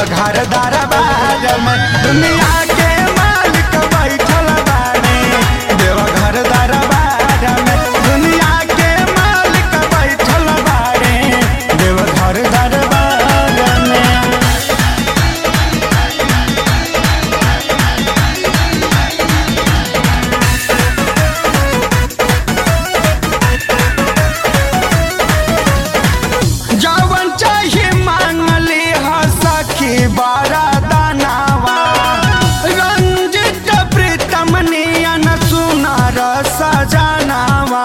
देवघर दरबार में दुनिया के मालिक बैठल बाड़े देवघर दरबार में दुनिया के मालिक बैठल बाड़े देवघर दरबार में जवन चाहे मांगली ह सखी बारा दानावा रंजित प्रीतम नियन सुनार सजनावा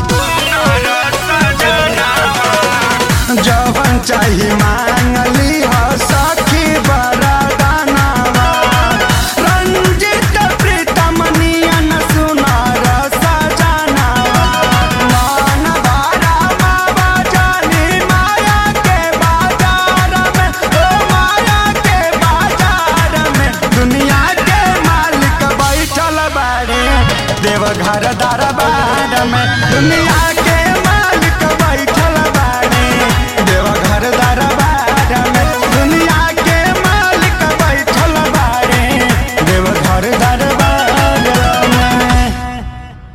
जवन चाहे मांगली ह सखी बारा दानावा रंजित प्रीतम नियन सुनार सजनावा मान बारा बाबा जानी माया के बाजार में ओ माया के बाजार में दुनिया के मालिक बैठल बाड़े देवघर दरबार में दुनिया